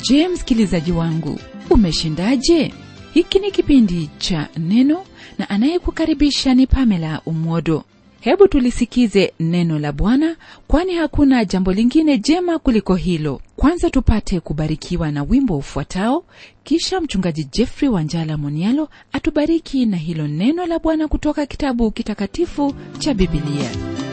je msikilizaji wangu umeshindaje hiki ni kipindi cha neno na anayekukaribisha ni pamela umwodo hebu tulisikize neno la bwana kwani hakuna jambo lingine jema kuliko hilo kwanza tupate kubarikiwa na wimbo ufuatao kisha mchungaji jeffrey wanjala monialo atubariki na hilo neno la bwana kutoka kitabu kitakatifu cha bibilia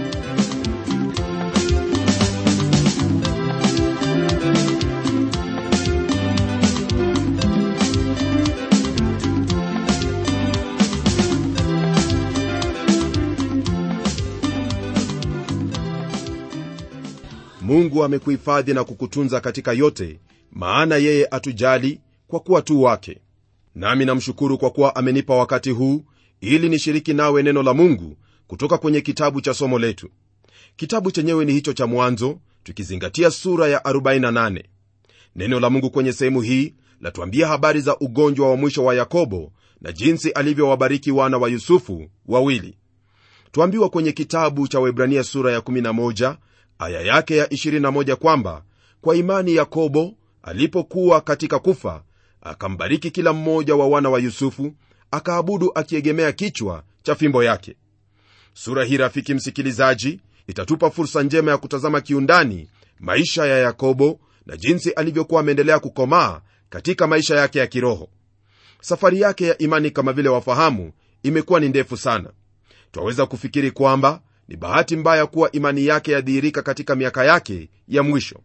mungu amekuhifadhi na kukutunza katika yote maana yeye atujali kwa kuwa tu wake nami namshukuru kwa kuwa amenipa wakati huu ili nishiriki nawe neno la mungu kutoka kwenye kitabu cha somo letu kitabu chenyewe ni hicho cha mwanzo tukizingatia sura ya 48 neno la mungu kwenye sehemu hii latuambia habari za ugonjwa wa mwisho wa yakobo na jinsi alivyowabariki wana wa yusufu wawili tuambiwa kwenye kitabu cha webrania sura ya 11 aya yake ya 21 kwamba kwa imani yakobo alipokuwa katika kufa akambariki kila mmoja wa wana wa yusufu akaabudu akiegemea kichwa cha fimbo yake sura hii rafiki msikilizaji itatupa fursa njema ya kutazama kiundani maisha ya yakobo na jinsi alivyokuwa ameendelea kukomaa katika maisha yake ya kiroho safari yake ya imani kama vile wafahamu imekuwa ni ndefu sana twaweza kufikiri kwamba ni bahati mbaya kuwa imani yake yadhihirika katika miaka yake ya mwisho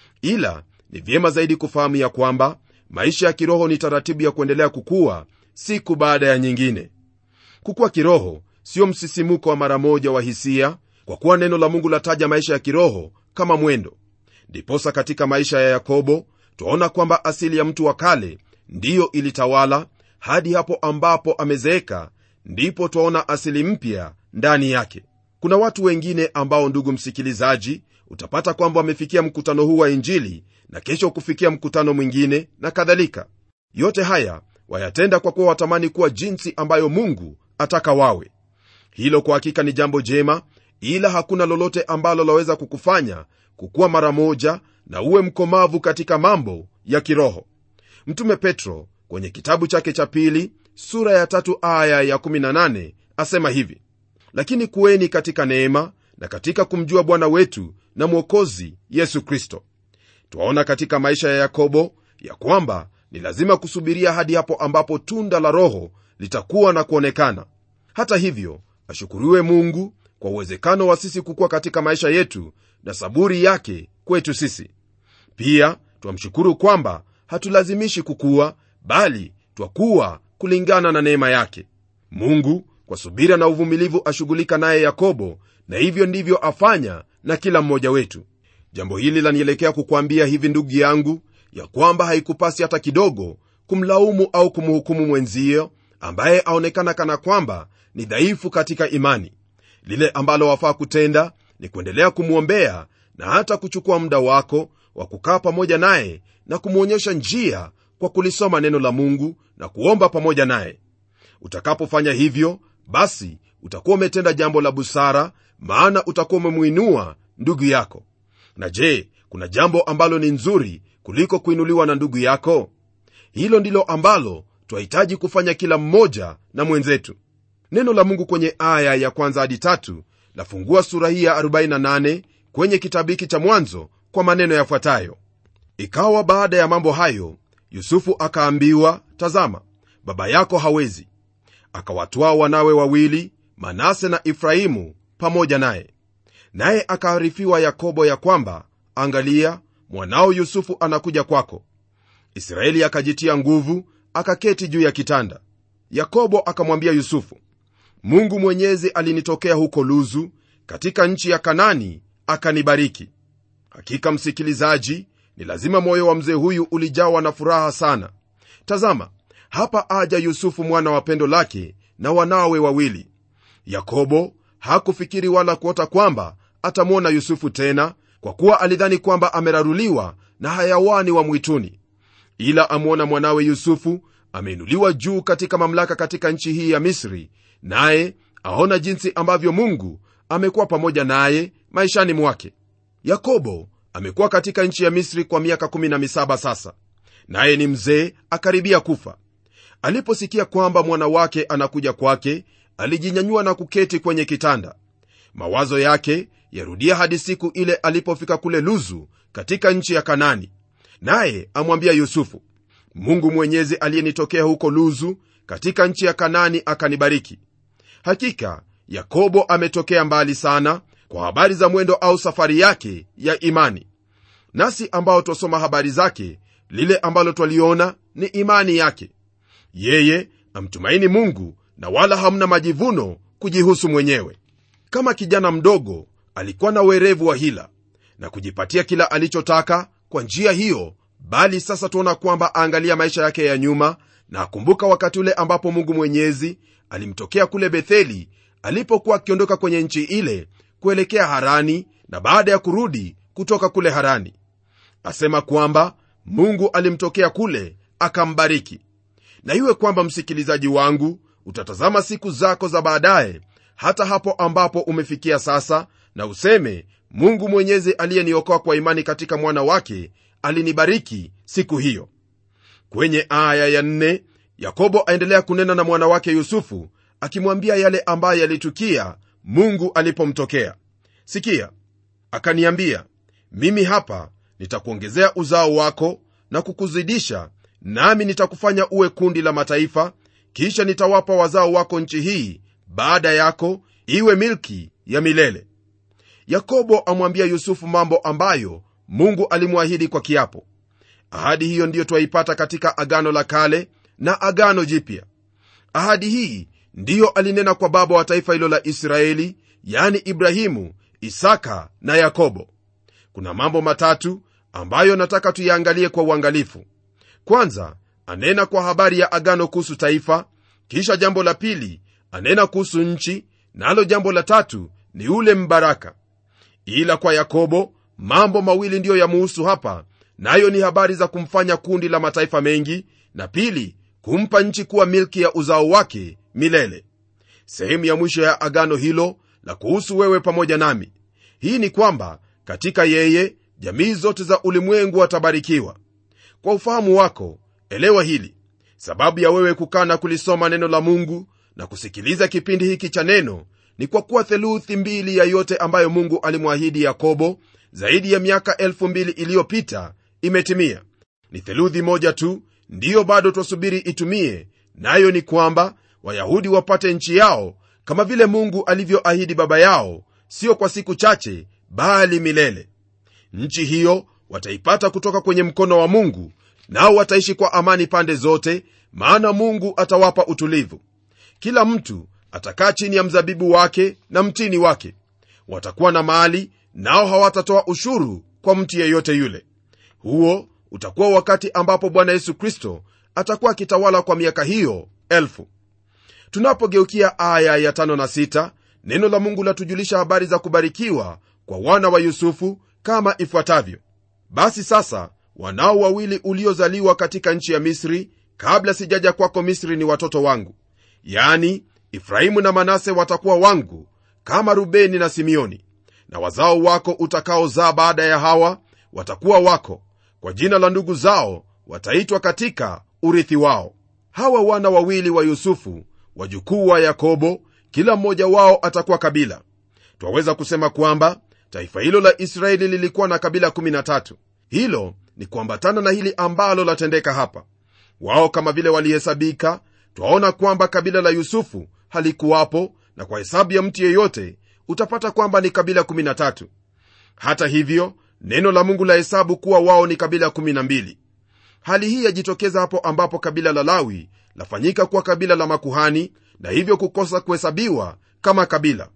ila ni vyema zaidi kufahamu ya kwamba maisha ya kiroho ni taratibu ya kuendelea kukua siku baada ya nyingine kukuwa kiroho sio msisimuko wa mara moja wa hisia kwa kuwa neno la mungu lataja maisha ya kiroho kama mwendo ndiposa katika maisha ya yakobo twaona kwamba asili ya mtu wa kale ndiyo ilitawala hadi hapo ambapo amezeeka ndipo twaona asili mpya ndani yake kuna watu wengine ambao ndugu msikilizaji utapata kwamba wamefikia mkutano huu wa injili na kesho kufikia mkutano mwingine na kadhalika yote haya wayatenda kwa kuwa watamani kuwa jinsi ambayo mungu ataka wawe hilo kwa hakika ni jambo jema ila hakuna lolote ambalo laweza kukufanya kukuwa mara moja na uwe mkomavu katika mambo ya kiroho mtume petro kwenye kitabu chake cha pili sura ya tatu aya ya 18 asema hivi lakini kuweni katika neema na katika kumjua bwana wetu na mwokozi yesu kristo twaona katika maisha ya yakobo ya kwamba ni lazima kusubiria hadi hapo ambapo tunda la roho litakuwa na kuonekana hata hivyo ashukuriwe mungu kwa uwezekano wa sisi kukuwa katika maisha yetu na saburi yake kwetu sisi pia twamshukuru kwamba hatulazimishi kukuwa bali twakuwa kulingana na neema yake mungu kwa subira na uvumilivu ashughulika naye yakobo na hivyo ndivyo afanya na kila mmoja wetu jambo hili lanielekea kukwambia hivi ndugu yangu ya kwamba haikupasi hata kidogo kumlaumu au kumhukumu mwenzio ambaye aonekana kana kwamba ni dhaifu katika imani lile ambalo wafaa kutenda ni kuendelea kumwombea na hata kuchukua muda wako wa kukaa pamoja naye na kumwonyesha njia kwa kulisoma neno la mungu na kuomba pamoja naye utakapofanya hivyo basi utakuwa umetenda jambo la busara maana utakuwa umemwinua ndugu yako na je kuna jambo ambalo ni nzuri kuliko kuinuliwa na ndugu yako hilo ndilo ambalo twahitaji kufanya kila mmoja na mwenzetu neno la mungu kwenye aya ya kwanza hadi tatu lafungua sura hii ya 48 kwenye kitabu hiki cha mwanzo kwa maneno yafuatayo ikawa baada ya mambo hayo yusufu akaambiwa tazama baba yako hawezi akawatwaa wanawe wawili manase na efraimu pamoja naye naye akaarifiwa yakobo ya kwamba angalia mwanao yusufu anakuja kwako israeli akajitia nguvu akaketi juu ya kitanda yakobo akamwambia yusufu mungu mwenyezi alinitokea huko luzu katika nchi ya kanani akanibariki hakika msikilizaji ni lazima moyo wa mzee huyu ulijawa na furaha sana tazama hapa aja yusufu mwana wa pendo lake na wanawe wawili yakobo hakufikiri wala kuota kwamba atamwona yusufu tena kwa kuwa alidhani kwamba ameraruliwa na hayawani wa mwituni ila amwona mwanawe yusufu ameinuliwa juu katika mamlaka katika nchi hii ya misri naye aona jinsi ambavyo mungu amekuwa pamoja naye maishani mwake yakobo amekuwa katika nchi ya misri kwa miaka 17 sasa naye ni mzee akaribia kufa aliposikia kwamba mwana wake anakuja kwake alijinyanyua na kuketi kwenye kitanda mawazo yake yarudia hadi siku ile alipofika kule luzu katika nchi ya kanani naye amwambia yusufu mungu mwenyezi aliyenitokea huko luzu katika nchi ya kanani akanibariki hakika yakobo ametokea mbali sana kwa habari za mwendo au safari yake ya imani nasi ambao twasoma habari zake lile ambalo twaliona ni imani yake yeye amtumaini mungu na wala hamna majivuno kujihusu mwenyewe kama kijana mdogo alikuwa na werevu wa hila na kujipatia kila alichotaka kwa njia hiyo bali sasa tuona kwamba aangalia maisha yake ya nyuma na akumbuka wakati ule ambapo mungu mwenyezi alimtokea kule betheli alipokuwa akiondoka kwenye nchi ile kuelekea harani na baada ya kurudi kutoka kule harani asema kwamba mungu alimtokea kule akambariki na iwe kwamba msikilizaji wangu utatazama siku zako za baadaye hata hapo ambapo umefikia sasa na useme mungu mwenyezi aliyeniokoa kwa imani katika mwana wake alinibariki siku hiyo kwenye aya ya nne yakobo aendelea kunena na mwana wake yusufu akimwambia yale ambayo yalitukia mungu alipomtokea sikia akaniambia mimi hapa nitakuongezea uzao wako na kukuzidisha nami nitakufanya uwe kundi la mataifa kisha nitawapa wazao wako nchi hii baada yako iwe milki ya milele yakobo amwambia yusufu mambo ambayo mungu alimwahidi kwa kiapo ahadi hiyo ndiyo twaipata katika agano la kale na agano jipya ahadi hii ndiyo alinena kwa baba wa taifa hilo la israeli yani ibrahimu isaka na yakobo kuna mambo matatu ambayo nataka tuyaangalie kwa uangalifu kwanza anena kwa habari ya agano kuhusu taifa kisha jambo la pili anena kuhusu nchi nalo na jambo la tatu ni ule mbaraka ila kwa yakobo mambo mawili ndiyo yamuhusu hapa nayo ni habari za kumfanya kundi la mataifa mengi na pili kumpa nchi kuwa milki ya uzao wake milele sehemu ya mwisho ya agano hilo la kuhusu wewe pamoja nami hii ni kwamba katika yeye jamii zote za ulimwengu watabarikiwa kwa ufahamu wako elewa hili sababu ya wewe kukaa na kulisoma neno la mungu na kusikiliza kipindi hiki cha neno ni kwa kuwa theluthi mbili ya yote ambayo mungu alimwahidi yakobo zaidi ya miaka elfu mbili iliyopita imetimia ni theluthi moja tu ndiyo bado twasubiri itumie nayo ni kwamba wayahudi wapate nchi yao kama vile mungu alivyoahidi baba yao sio kwa siku chache bali milele nchi hiyo wataipata kutoka kwenye mkono wa mungu nao wataishi kwa amani pande zote maana mungu atawapa utulivu kila mtu atakaa chini ya mzabibu wake na mtini wake watakuwa na mali nao hawatatoa ushuru kwa mtu yeyote yule huo utakuwa wakati ambapo bwana yesu kristo atakuwa akitawala kwa miaka hiyo elfu tunapogeukia aya ya tano na sita, neno la mungu latujulisha habari za kubarikiwa kwa wana wa yusufu kama ifuatavyo basi sasa wanao wawili uliozaliwa katika nchi ya misri kabla sijaja kwako misri ni watoto wangu yani efraimu na manase watakuwa wangu kama rubeni na simeoni na wazao wako utakaozaa baada ya hawa watakuwa wako kwa jina la ndugu zao wataitwa katika urithi wao hawa wana wawili wa yusufu wajukuu wa yakobo kila mmoja wao atakuwa kabila twaweza kusema kwamba taifa hilo la israeli lilikuwa na kabila 13 hilo ni kuambatana na hili ambalo latendeka hapa wao kama vile walihesabika twaona kwamba kabila la yusufu halikuwapo na kwa hesabu ya mtu yeyote utapata kwamba ni kabila 13 hata hivyo neno la mungu la hesabu kuwa wao ni kabila 12 hali hii yajitokeza hapo ambapo kabila la lawi lafanyika kuwa kabila la makuhani na hivyo kukosa kuhesabiwa kama kabila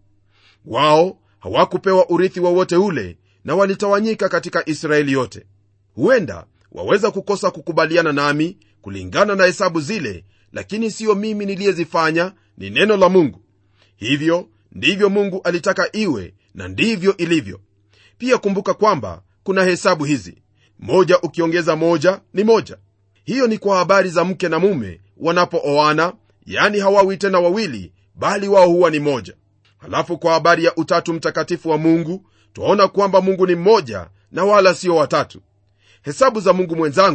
wao hawakupewa urithi wowote ule na walitawanyika katika israeli yote huenda waweza kukosa kukubaliana nami kulingana na hesabu zile lakini siyo mimi niliyezifanya ni neno la mungu hivyo ndivyo mungu alitaka iwe na ndivyo ilivyo pia kumbuka kwamba kuna hesabu hizi moja ukiongeza moja ni moja hiyo ni kwa habari za mke na mume wanapooana yani hawawi tena wawili bali wao huwa ni moja halafu kwa habari ya utatu mtakatifu wa mungu twaona kwamba mungu ni mmoja na wala sio watatu hesabu za mungu mwenzangu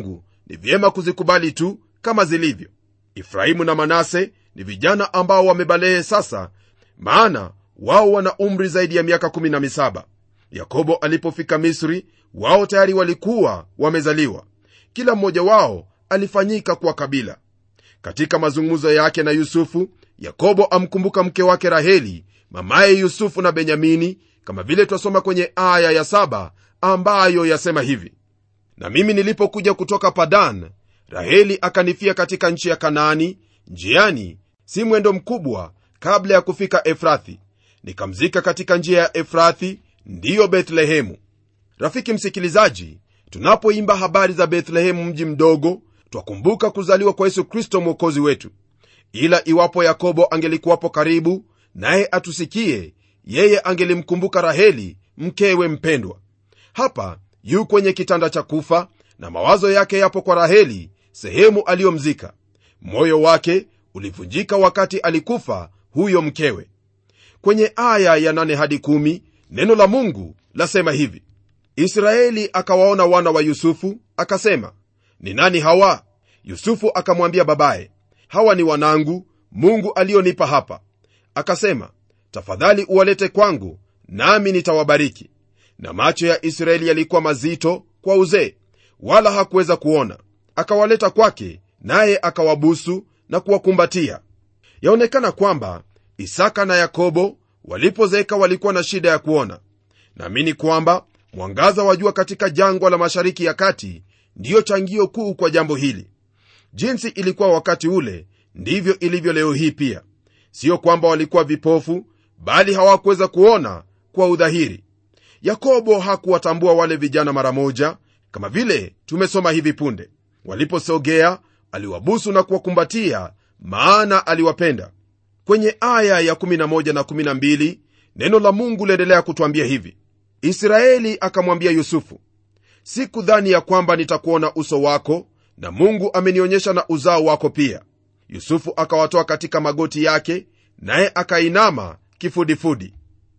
ni vyema kuzikubali tu kama zilivyo efraimu na manase ni vijana ambao wamebalehe sasa maana wao wana umri zaidi ya miaka 17 yakobo alipofika misri wao tayari walikuwa wamezaliwa kila mmoja wao alifanyika kuwa kabila katika mazungumzo yake na yusufu yakobo amkumbuka mke wake raheli mamaye yusufu na benyamini kama vile twasoma kwenye aya ya saba ambayo yasema hivi na mimi nilipokuja kutoka padan raheli akanifia katika nchi ya kanaani njiani si mwendo mkubwa kabla ya kufika efrathi nikamzika katika njia ya efrathi ndiyo bethlehemu rafiki msikilizaji tunapoimba habari za bethlehemu mji mdogo twakumbuka kuzaliwa kwa yesu kristo mwokozi wetu ila iwapo yakobo angelikuwapo karibu naye atusikie yeye angelimkumbuka raheli mkewe mpendwa hapa yu kwenye kitanda cha kufa na mawazo yake yapo kwa raheli sehemu aliyomzika moyo wake ulivunjika wakati alikufa huyo mkewe kwenye aya ya 8 hadi 1 neno la mungu lasema hivi israeli akawaona wana wa yusufu akasema ni nani hawa yusufu akamwambia babaye hawa ni wanangu mungu aliyonipa hapa akasema tafadhali uwalete kwangu nami nitawabariki na macho ya israeli yalikuwa mazito kwa uzee wala hakuweza kuona akawaleta kwake naye akawabusu na kuwakumbatia yaonekana kwamba isaka na yakobo walipozeeka walikuwa na shida ya kuona naamini kwamba mwangaza wa jua katika jangwa la mashariki ya kati ndiyo changio kuu kwa jambo hili jinsi ilikuwa wakati ule ndivyo ilivyo leo hii pia siyo kwamba walikuwa vipofu bali hawakuweza kuona kwa udhahiri yakobo hakuwatambua wale vijana mara moja kama vile tumesoma hivi punde waliposogea aliwabusu na kuwakumbatia maana aliwapenda kwenye aya ya 11 na 12 neno la mungu liendelea kutwambia hivi israeli akamwambia yusufu sikudhani ya kwamba nitakuona uso wako na mungu amenionyesha na uzao wako pia yusufu akawatoa katika magoti yake naye akainama kifudifudi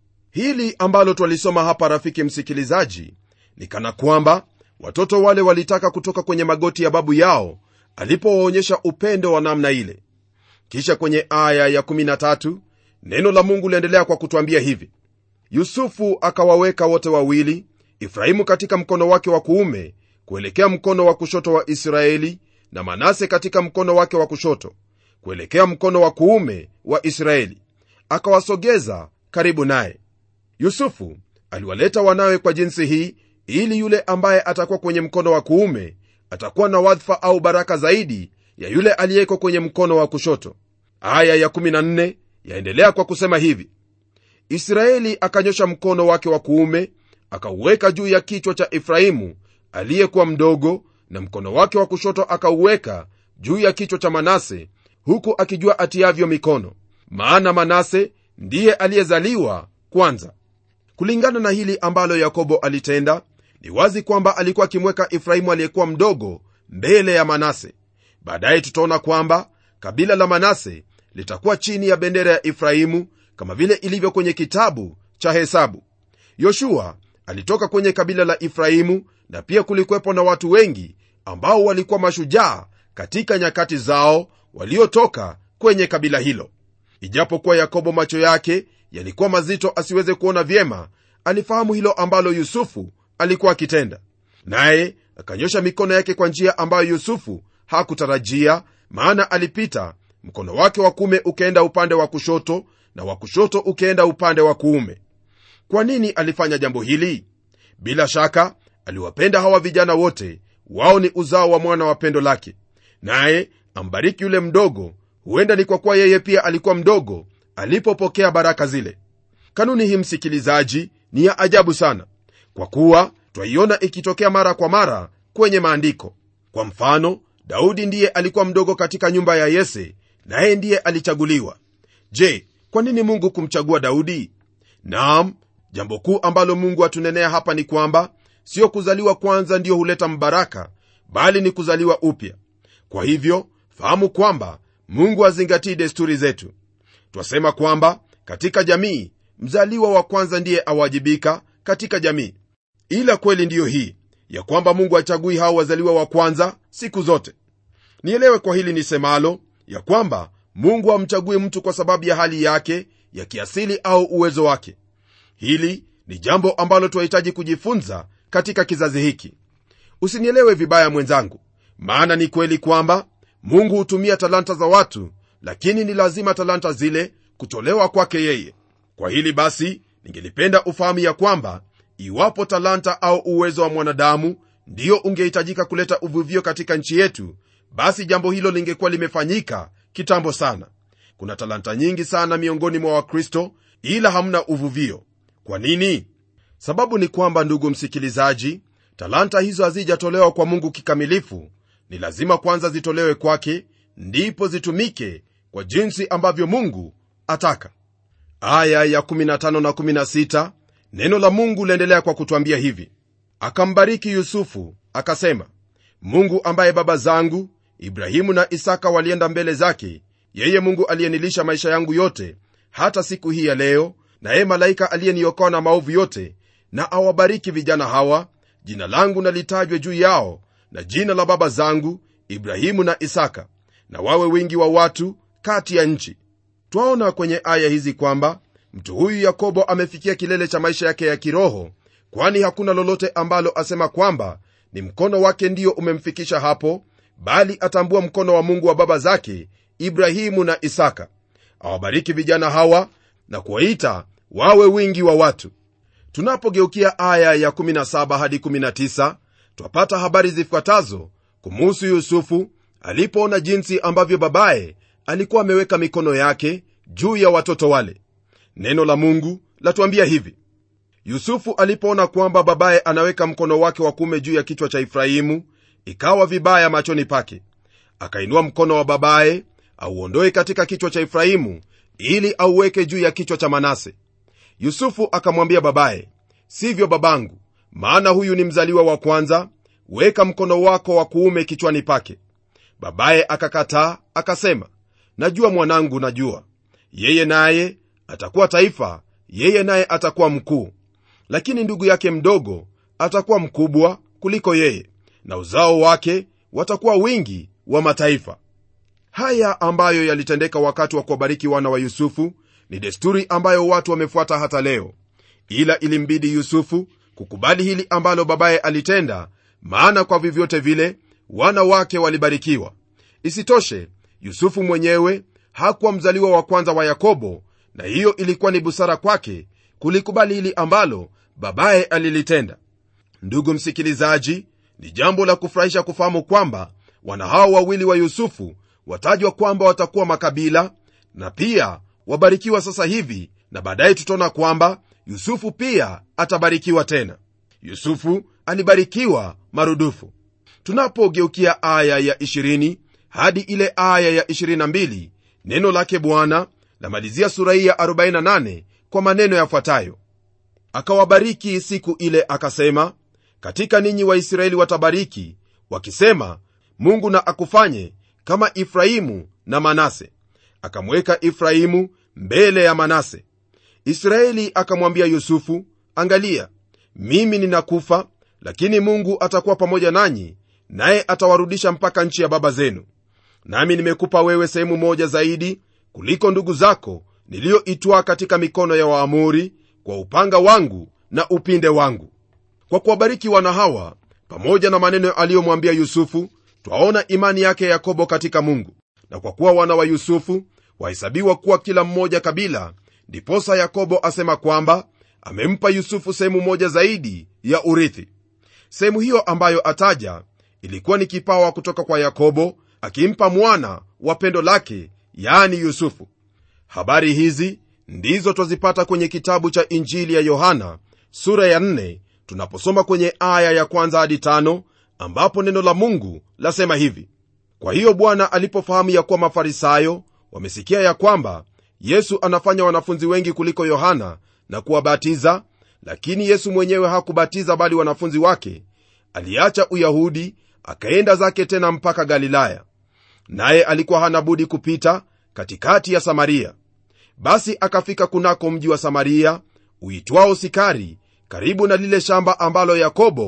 hili ambalo twalisoma hapa rafiki msikilizaji ni kana kwamba watoto wale walitaka kutoka kwenye magoti ya babu yao alipowaonyesha upendo wa namna ile kisha kwenye aya ya 13 neno la mungu liendelea kwa kutwambia hivi yusufu akawaweka wote wawili efraimu katika mkono wake wa kuume kuelekea mkono wa kushoto wa israeli na manase katika mkono wake wa kushoto kuelekea mkono wa kuume wa israeli akawasogeza karibu naye yusufu aliwaleta wanawe kwa jinsi hii ili yule ambaye atakuwa kwenye mkono wa kuume atakuwa na wadhifa au baraka zaidi ya yule aliyeko kwenye mkono wa kushoto aya ya 14 yaendelea kwa kusema hivi israeli akanyosha mkono wake wa kuume akauweka juu ya kichwa cha efraimu aliyekuwa mdogo na mkono wake wa kushoto akauweka juu ya kichwa cha manase huku akijua atiavyo mikono maana manase ndiye aliyezaliwa kwanza kulingana na hili ambalo yakobo alitenda ni wazi kwamba alikuwa akimweka efraimu aliyekuwa mdogo mbele ya manase baadaye tutaona kwamba kabila la manase litakuwa chini ya bendera ya efraimu kama vile ilivyo kwenye kitabu cha hesabu yoshua alitoka kwenye kabila la efraimu na pia kulikuwepo na watu wengi ambao walikuwa mashujaa katika nyakati zao waliotoka kwenye kabila hilo ijapokuwa yakobo macho yake yalikuwa mazito asiweze kuona vyema alifahamu hilo ambalo yusufu alikuwa akitenda naye akanyosha mikono yake kwa njia ambayo yusufu hakutarajia maana alipita mkono wake wa kuume ukaenda upande wa kushoto na wa kushoto ukaenda upande wa kuume kwa nini alifanya jambo hili bila shaka aliwapenda hawa vijana wote wao ni uzao wa mwana wa pendo lake naye ambariki yule mdogo huenda ni kwa kuwa yeye pia alikuwa mdogo alipopokea baraka zile kanuni hii msikilizaji ni ya ajabu sana kwa kuwa twaiona ikitokea mara kwa mara kwenye maandiko kwa mfano daudi ndiye alikuwa mdogo katika nyumba ya yese naye ndiye alichaguliwa je kwa nini mungu kumchagua daudi naam jambo kuu ambalo mungu atunenea hapa ni kwamba sio kuzaliwa kwanza ndiyo huleta mbaraka bali ni kuzaliwa upya kwa hivyo fahamu kwamba mungu azingatii desturi zetu twasema kwamba katika jamii mzaliwa wa kwanza ndiye awajibika katika jamii ila kweli ndiyo hii ya kwamba mungu hachagui hao wazaliwa wa kwanza siku zote nielewe kwa hili nisemalo ya kwamba mungu hamchagui mtu kwa sababu ya hali yake ya kiasili au uwezo wake hili ni jambo ambalo twahitaji kujifunza katika kizazi hiki usinielewe vibaya mwenzangu maana ni kweli kwamba mungu hutumia talanta za watu lakini ni lazima talanta zile kutolewa kwake yeye kwa hili basi ningelipenda ufahamu ya kwamba iwapo talanta au uwezo wa mwanadamu ndiyo ungehitajika kuleta uvuvio katika nchi yetu basi jambo hilo lingekuwa limefanyika kitambo sana kuna talanta nyingi sana miongoni mwa wakristo ila hamna uvuvio kwa nini sababu ni kwamba ndugu msikilizaji talanta hizo hazijatolewa kwa mungu kikamilifu ni lazima kwanza zitolewe kwake ndipo zitumike kwa jinsi ambavyo mungu ataka aya ya 15 na 16 neno la mungu laendelea kwa kutwambia hivi akambariki yusufu akasema mungu ambaye baba zangu ibrahimu na isaka walienda mbele zake yeye mungu aliyenilisha maisha yangu yote hata siku hii ya leo naye malaika aliyeniokoa na maovu yote na awabariki vijana hawa jina langu na litajwe juu yao na jina la baba zangu ibrahimu na isaka na wawe wingi wa watu kati ya nchi twaona kwenye aya hizi kwamba mtu huyu yakobo amefikia kilele cha maisha yake ya kiroho kwani hakuna lolote ambalo asema kwamba ni mkono wake ndio umemfikisha hapo bali atambua mkono wa mungu wa baba zake ibrahimu na isaka awabariki vijana hawa na kuwaita wawe wingi wa watu tunapogeukia aya ya 17 hadi 19 twapata habari zifuatazo kumuhusu yusufu alipoona jinsi ambavyo babaye alikuwa ameweka mikono yake juu ya watoto wale neno la mungu latuambia hivi yusufu alipoona kwamba babaye anaweka mkono wake wa kuume juu ya kichwa cha efraimu ikawa vibaya machoni pake akainua mkono wa babaye auondoe katika kichwa cha efraimu ili auweke juu ya kichwa cha manase yusufu akamwambia babaye sivyo babangu maana huyu ni mzaliwa wa kwanza weka mkono wako wa kuume kichwani pake babaye akakataa akasema najua mwanangu najua yeye naye atakuwa taifa yeye naye atakuwa mkuu lakini ndugu yake mdogo atakuwa mkubwa kuliko yeye na uzao wake watakuwa wingi wa mataifa haya ambayo yalitendeka wakati wa kuwabariki wana wa yusufu ni desturi ambayo watu wamefuata hata leo ila ilimbidi yusufu kukubali hili ambalo babaye alitenda maana kwa vyovyote vile wana wake walibarikiwa isitoshe yusufu mwenyewe hakuwa mzaliwa wa kwanza wa yakobo na hiyo ilikuwa ni busara kwake kulikubali hili ambalo babaye alilitenda ndugu msikilizaji ni jambo la kufurahisha kufahamu kwamba wana hao wawili wa yusufu watajwa kwamba watakuwa makabila na pia wabarikiwa sasa hivi na baadaye tutaona kwamba yusufu pia atabarikiwa tena yusufu alibarikiwa marudufu tunapogeukia aya ya 20 hadi ile aya ya 22 neno lake bwana lamalizia sura hii ya 48 kwa maneno yafuatayo akawabariki siku ile akasema katika ninyi waisraeli watabariki wakisema mungu na akufanye kama ifrahimu na manase akamweka ifrahimu mbele ya manase israeli akamwambia yusufu angalia mimi ninakufa lakini mungu atakuwa pamoja nanyi naye atawarudisha mpaka nchi ya baba zenu nami nimekupa wewe sehemu moja zaidi kuliko ndugu zako niliyoitwaa katika mikono ya waamuri kwa upanga wangu na upinde wangu kwa kuwabariki wana hawa pamoja na maneno aliyomwambia yusufu twaona imani yake yakobo katika mungu na kwa kuwa wana wa yusufu wahesabiwa kuwa kila mmoja kabila ndiposa yakobo asema kwamba amempa yusufu sehemu moja zaidi ya urithi sehemu hiyo ambayo ataja ilikuwa ni kipawa kutoka kwa yakobo akimpa mwana wa pendo lake yaani yusufu habari hizi ndizo twazipata kwenye kitabu cha injili ya yohana sura ya 4 tunaposoma kwenye aya ya kwanza hadi tano ambapo neno la mungu lasema hivi kwa hiyo bwana alipofahamu ya kuwa mafarisayo wamesikia ya kwamba yesu anafanya wanafunzi wengi kuliko yohana na kuwabatiza lakini yesu mwenyewe hakubatiza bali wanafunzi wake aliacha uyahudi akaenda zake tena mpaka galilaya naye alikuwa hana budi kupita katikati ya samaria basi akafika kunako mji wa samaria uitwao sikari karibu na lile shamba ambalo yakobo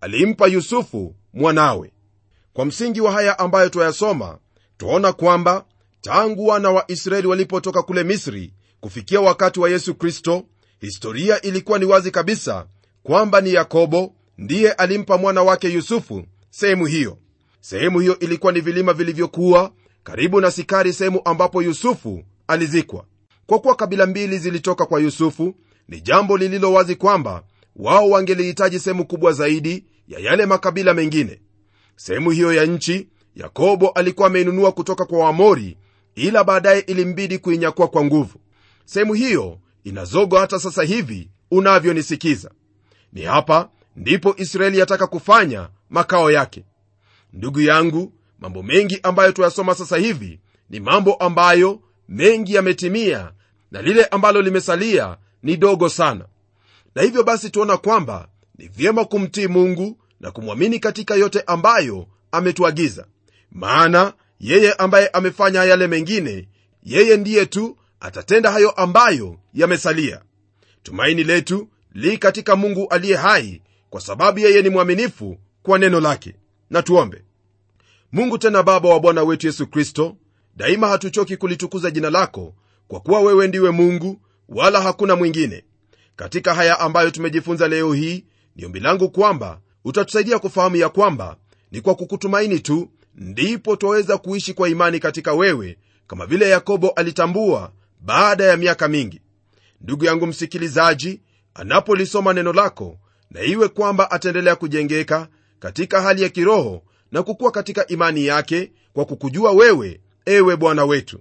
alimpa yusufu mwanawe kwa msingi wa haya ambayo twayasoma twaona kwamba tangu wana wa israeli walipotoka kule misri kufikia wakati wa yesu kristo historia ilikuwa ni wazi kabisa kwamba ni yakobo ndiye alimpa mwana wake yusufu sehemu hiyo sehemu hiyo ilikuwa ni vilima vilivyokuwa karibu na sikari sehemu ambapo yusufu alizikwa kwa kuwa kabila mbili zilitoka kwa yusufu ni jambo lililo wazi kwamba wao wangelihitaji sehemu kubwa zaidi ya yale makabila mengine sehemu hiyo ya nchi yakobo alikuwa ameinunua kutoka kwa wamori ila baadaye ilimbidi kuinyakua kwa nguvu sehemu hiyo inazogo hata sasa hivi unavyonisikiza ni hapa ndipo israeli yataka kufanya makao yake ndugu yangu mambo mengi ambayo tuyasoma sasa hivi ni mambo ambayo mengi yametimia na lile ambalo limesalia ni dogo sana na hivyo basi tuona kwamba ni vyema kumtii mungu na kumwamini katika yote ambayo ametuagiza maana yeye ambaye amefanya yale mengine yeye ndiye tu atatenda hayo ambayo yamesalia tumaini letu li katika mungu aliye hai kwa sababu yeye ni mwaminifu kwa neno lake na tuombe mungu tena baba wa bwana wetu yesu kristo daima hatuchoki kulitukuza jina lako kwa kuwa wewe ndiwe mungu wala hakuna mwingine katika haya ambayo tumejifunza leo hii ni ombi langu kwamba utatusaidia kufahamu ya kwamba ni kwa kukutumaini tu ndipo twaweza kuishi kwa imani katika wewe kama vile yakobo alitambua baada ya miaka mingi ndugu yangu msikilizaji anapolisoma neno lako na iwe kwamba ataendelea kujengeka katika hali ya kiroho na kukuwa katika imani yake kwa kukujua wewe ewe bwana wetu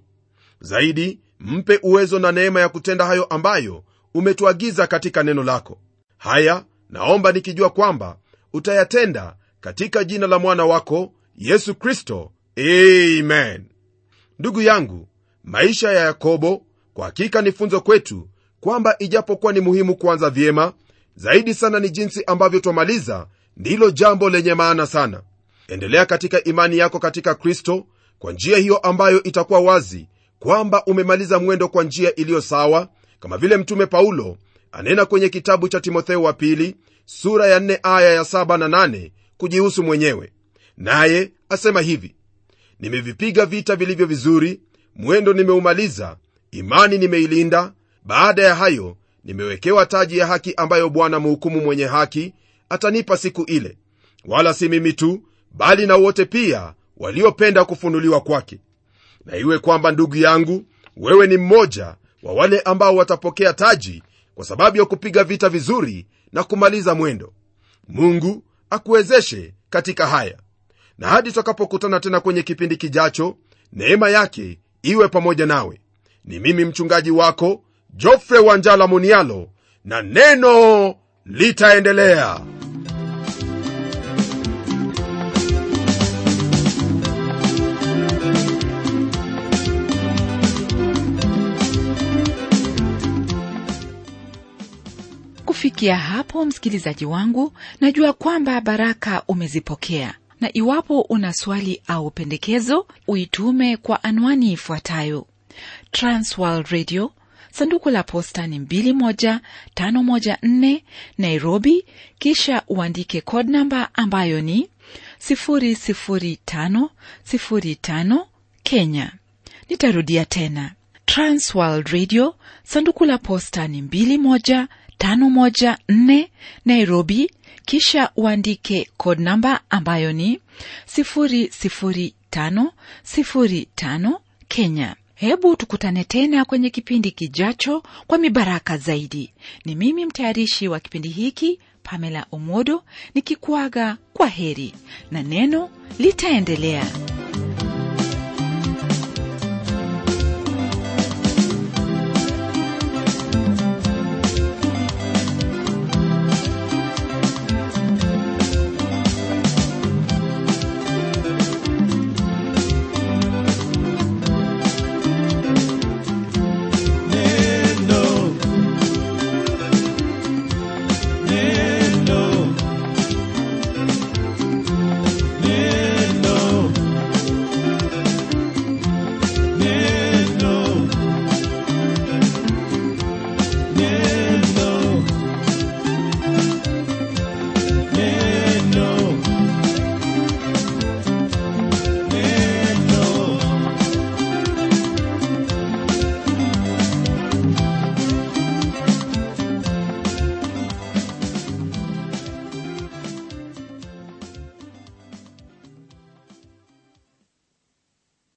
zaidi mpe uwezo na neema ya kutenda hayo ambayo umetuagiza katika neno lako haya naomba nikijua kwamba utayatenda katika jina la mwana wako yesu kristo amen ndugu yangu maisha ya yakobo kwa hakika ni funzo kwetu kwamba ijapokuwa ni muhimu kuanza vyema zaidi sana ni jinsi ambavyo twamaliza ndilo jambo lenye maana sana endelea katika imani yako katika kristo kwa njia hiyo ambayo itakuwa wazi kwamba umemaliza mwendo kwa njia iliyo sawa kama vile mtume paulo anena kwenye kitabu cha timotheo wa pili sura ya 4 aya ya 7 na 8 kujihusu mwenyewe naye asema hivi nimevipiga vita vilivyo vizuri mwendo nimeumaliza imani nimeilinda baada ya hayo nimewekewa taji ya haki ambayo bwana mhukumu mwenye haki atanipa siku ile wala si mimi tu bali na wote pia waliopenda kufunuliwa kwake na iwe kwamba ndugu yangu wewe ni mmoja wa wale ambao watapokea taji kwa sababu ya kupiga vita vizuri na kumaliza mwendo mungu akuwezeshe katika haya na hadi tutakapokutana tena kwenye kipindi kijacho neema yake iwe pamoja nawe ni mimi mchungaji wako jofre wanjala munialo na neno litaendelea kufikia hapo msikilizaji wangu najua kwamba baraka umezipokea na iwapo una swali au pendekezo uitume kwa anwani ifuatayo transworld radio sanduku la posta ni 21514 nairobi kisha uandike code namba ambayo ni 00505 kenya nitarudia tena transworld radio sanduku la posta ni 21514 nairobi kisha uandike code namba ambayo ni 00505 kenya hebu tukutane tena kwenye kipindi kijacho kwa mibaraka zaidi ni mimi mtayarishi wa kipindi hiki pamela omodo nikikuaga kwa heri na neno litaendelea